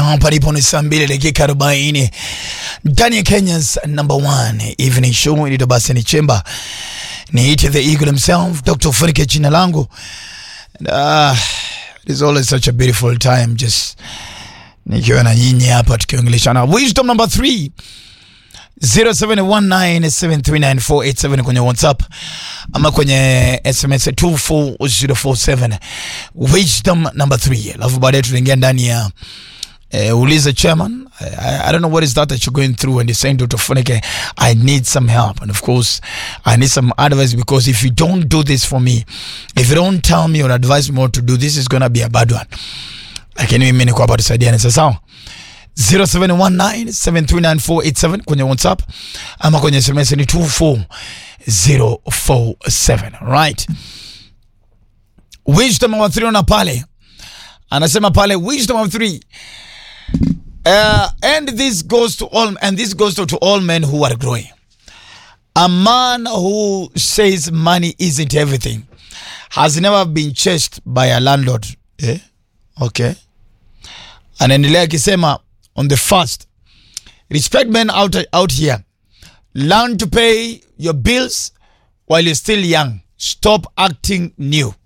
hapa ndipo ni saa mbili dakika arobaini ndani ya Kenya's number one evening show inaitwa basi ni chemba niite the eagle himself Dr. Funike jina langu uh, it is always such a beautiful time just nikiwa na nyinyi hapa tukiongeleshana wisdom number 3 0719739487 kwenye WhatsApp ama kwenye SMS 24047 wisdom number 3 alafu baadaye tunaingia ndani ya uh, uliza chairman I, I don't know what is that that you're going through and you're saying Dr. Funike I need some help and of course I need some advice because if you don't do this for me if you don't tell me or advise me what to do this is gonna be a bad one lakini mimi niko hapa tusaidiane sasa sawa 0719739487 kwenye WhatsApp ama kwenye SMS ni 24047 right. Wisdom of 3 na pale anasema pale wisdom of 3 uh, and this goes to all and this goes to, to all men who are growing. A man who says money isn't everything has never been chased by a landlord. Eh? Okay. Anaendelea akisema on the first respect men out, out here learn to pay your bills while you're still young stop acting new